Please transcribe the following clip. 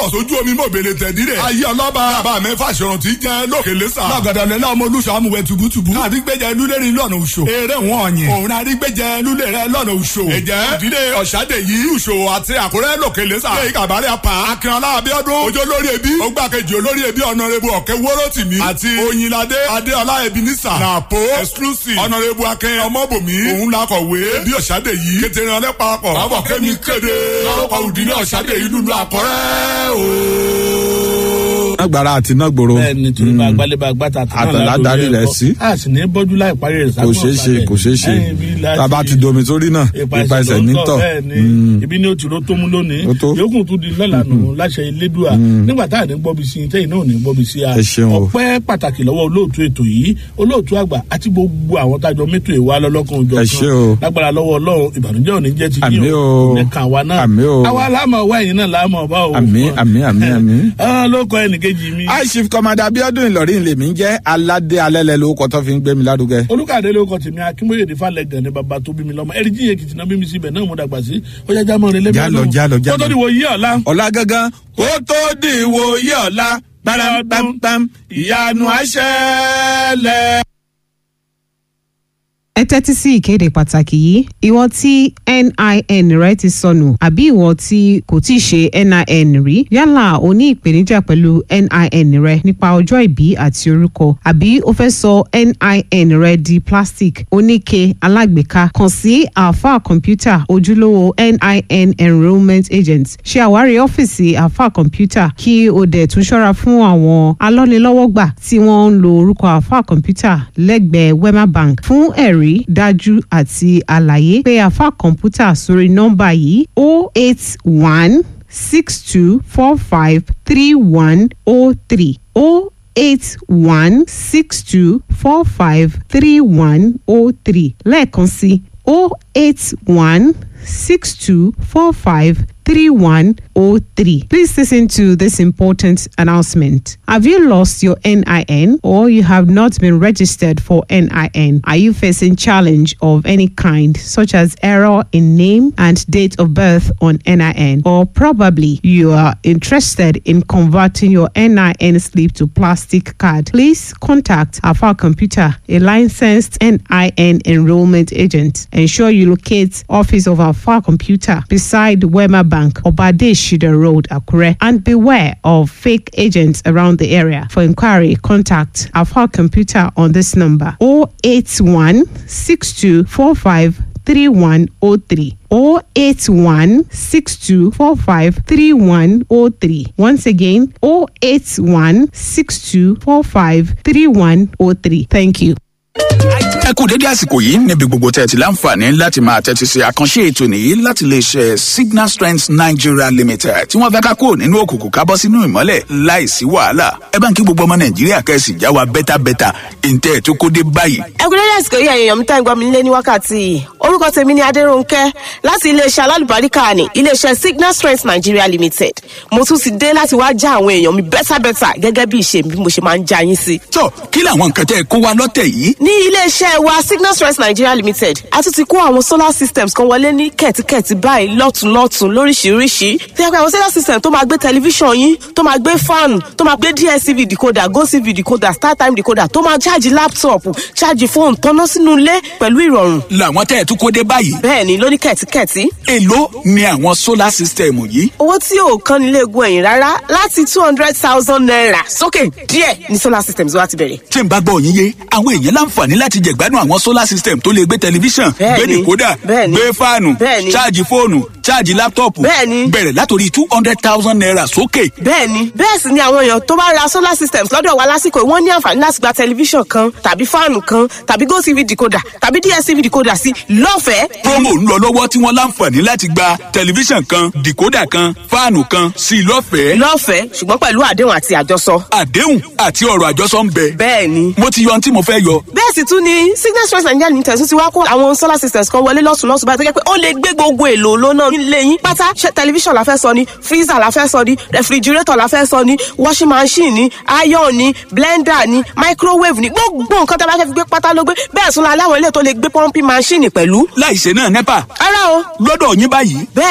ọ̀sọ́jú omi mọ̀ bèrè tẹ̀dírẹ̀. ayé ọlọ́ba bàbá mi fàṣọrun tí jẹ́ lókè lẹ́sà. lọ́gàdà lẹ́la ọmọ olùṣọ́ amúwẹ̀ tùbútùbú. àrígbẹ́jẹ lúlẹ́rì lọ́nà òṣò. eré wọn ọ̀yìn. òun àrígbẹ́jẹ lúlẹ̀rẹ̀ lọ́nà òṣò. ẹ̀jẹ̀ ìdílé ọ̀ṣadé yìí òṣò àti àkúrẹ́ lókè lẹ́sà. lẹ́yìn kàbárẹ̀ apá. akínọlá abíọ́dún. ojú olórí ẹbí. ó gbàkejì olórí ẹbí ọ̀nàrẹ́bù ọ̀kẹ́ wọ́rọ́tìmí. àti oyinládé adéọlá ebenisa. nàpó exclusive. ọ̀nàrẹ́bù akẹ́ ọmọbòmí. òun lakọ̀wé. bí ọ̀ṣadé yìí. kété ìrànlẹ́ parapọ̀. bàbá kẹ́mi kéde. lọ́kọ̀ òdìní ọ̀ṣadé yìí lùlù àkọ́rẹ́ o. agbára àti iná gbòòrò. bẹ́ẹ̀ni torí bá gbálẹ̀ bá gbàtà tán Àtàlà darí rẹ̀ sí. a sì ní bọ́jú láì parí rẹ̀ kò ṣeé ṣe kò ṣeé ṣe tába ti domi sórí náà ipa ẹsẹ̀ nítọ̀ bẹ́ẹ̀ni ibi ní o ti ro tó mú lónìí Ó tó. yòókù tún di lọ́la nù láṣẹ ilédùá nígbà tá à ní gbọ́bi sí i tẹ́yìn náà ò ní gbọ́bi sí a Ẹ ṣeun o. ọpẹ́ pàtàkì lọ́wọ́ olóòtú ètò yìí olóòtú àgbà àti gbogbo àwọn tájọ mẹ́tò ìwà lọ́lọ́kan òjò Ẹ ṣé o. lágbára lọ́wọ́ ọlọ́run ìbànújẹ́ òní jẹ́ ti Àmín yín o. ní kàn wá náà Àmín o. àwa láàmú ọwọ́ ẹ̀yìn náà láàmú ọba o Àmín, àmín, àmín, àmín. Ah, ló kọ ẹnìkejì mi high chief commander abiodun ìlọrin lèmi ń jẹ́ aládé alẹ́lẹ́ lórúkọ tó fi ń gbé mi lárugẹ. olùkàdé ló kọ tèmi akínbóyèdè falẹgàn ni bàbá tó bí mi lọmọ ẹrí jíye kìtì náà bí mi síbẹ náà mo dàgbà sí ọjà jámọ rẹ lẹbi Jálọ, jálọ, jálọ. kótó ni wo yí ọ̀la. ọ̀la gangan kó tó di ìwòye ọ̀la gbàràǹpàǹpàm ìyanu àṣẹlẹ̀. ẹ tẹ́tí sí ìkéde pàtàkì yìí ìwọ tí NIN rẹ ti sọnù àbí ìwọ tí kò tí ì ṣe NIN rí yálà o ní ìpèníjà pẹ̀lú NIN rẹ nípa ọjọ́ ìbí àti orúkọ àbí o fẹ́ sọ NIN rẹ di plastic oníke alágbèéká kàn sí alfa computer ojúlówó NIN enrolment agent ṣe àwárí ọ́fíìsì alfa computer kí o dẹ̀ tún ṣọ́ra fún àwọn alọ́nilọ́wọ́gbà tí wọ́n ń lo orúkọ alfa computer lẹ́gbẹ̀ẹ́ wema bank fún ẹ̀rí dájú àti àlàyé pé alfa computer sórí nọ́mbà yìí 081 6245 3103 081 6245 3103 lẹ́ẹ̀kan sí 081 6245 3103. Please listen to this important announcement. Have you lost your NIN or you have not been registered for NIN? Are you facing challenge of any kind such as error in name and date of birth on NIN or probably you are interested in converting your NIN slip to plastic card? Please contact Alpha Computer, a licensed NIN enrollment agent. Ensure you locate office of Alpha Computer beside Wema Bank, Obade Shida Road, Akure, and beware of fake agents around the area. For inquiry, contact Alpha Computer on this number 081 6245 3103 081 6245 3103. Once again, 081 6245 3103. Thank you. ẹ kú dédé àsìkò yìí níbi gbogbo tẹ́ ẹ ti láǹfààní láti máa tẹ́tí sí àkànṣe ètò nìyí láti lè ṣe signal strength nigeria limited tí wọ́n fẹ́ ká kúrò nínú òkùnkùn ká bọ́ sínú ìmọ́lẹ̀ láìsí wàhálà ẹ bá ń kí gbogbo ọmọ nàìjíríà kẹ́sì já wa bẹ́tàbẹ́tà ìǹtẹ́ ẹ̀ tó kó dé báyìí. ẹ kú dédé àsìkò yìí ẹ̀yin èèyàn mi tá ń gbọ́ mi nílé ní wákàtí yìí orúkọ tèmi ni adérónkẹ́ láti iléeṣẹ́ alálùbáríkà ní iléeṣẹ́ signal strength nigeria limited mo tún ti dé láti wá já àwọn èèyàn mi bẹ́tàbẹ́tà gẹ́gẹ́ bí ìṣe bí mo ṣe máa ń já yín sí. tó kí làwọn nǹkan tẹ́ ẹ kó wa lọ́tẹ̀ yìí ní iléeṣẹ́ wa signal strength nigeria limited a tún ti kó àwọn solar systems kan wọlé ní kẹ̀tíkẹ̀tí báyìí lọ́tùnlọ́tùn lóríṣiríṣi tí a pé àwọn solar system tó máa gbé tẹlifíṣàn yín tó máa gbé fan tó máa gbé dstv decoder gotv decoder startime decoder tó máa ṣáàjì laptop ṣáàjì fóònù tọ́ná sínú ilé pẹ̀lú ìrọ̀rùn làwọn tẹ́ ẹ tó kó dé báyìí bẹ́ẹ̀ ni lóní kẹ̀tíkẹ̀tí èló ni àwọn solar system yìí owó tí ò kan nílé egun ẹ̀yìn rárá láti two hundred thousand naira sókè díẹ̀ ní solar systems wa ti bẹ̀rẹ̀. tí n bá gbọ́ yín yé àwọn èèyàn láǹfààní láti jẹ̀gbádùn àwọn solar system tó lè gbé tẹlifíṣàn gbé Bẹ́ẹ̀ni, dìkódà bẹ́ẹ̀ni, gbé fáànù bẹ́ẹ̀ni. ṣáàjì fóònù ṣáàjì láptọ̀pù Bẹ́ẹ̀ni. bẹ̀rẹ̀ látòrí two hundred thousand naira sókè. bẹ́ẹ̀ni bẹ́ẹ̀ sì ni àwọn èèyàn tó bá ra solar systems lọ́dọ̀ wa lásìkò yìí, wọ́n ní àǹfààní láti gba tẹlifíṣàn kan tàbí fáànù kan tàbí gotv decoder tàbí dstv decoder sí lọ́fẹ̀ẹ́. promo ń lọ lọ́wọ́ tí wọ́n láǹfààní láti gba tẹlifíṣàn kan dìkódà kan fáànù kan sí i lọ́fẹ̀ẹ́. lọ́fẹ̀ẹ́ ṣùgbọ́n pẹ̀lú àdéhùn àti àjọsọ. àdéhùn àti ọ̀rọ̀ àjọsọ ń bẹ. bẹ́ẹ̀ni mo ti yọ ohun tí mo fẹ́ yọ. bẹ́ẹ̀ sì tún ni signal stress nigeria limited tún ti wá kó àwọn solar systems kan wọlé lọ́sùn lọ́sùn báyìí tó jẹ́ pé ó lè gbé gbogbo èlò lónà nílé yín pátá ṣe tẹlifíṣàn la fẹ́ sọ ni freezer la fẹ́ sọ ni refrigerator la fẹ́ sọ ni washing machine ni iron ni blender ni microwave ni gbogbo nǹkan tó bá fẹ́ fi gbé pátá ló gbé bẹ́ẹ̀ tún la láwọn ilé tó lè gbé pumping machine pẹ̀lú. láìṣe náà nepa ara o lọ́dọ̀ yín báyìí bẹ́ẹ̀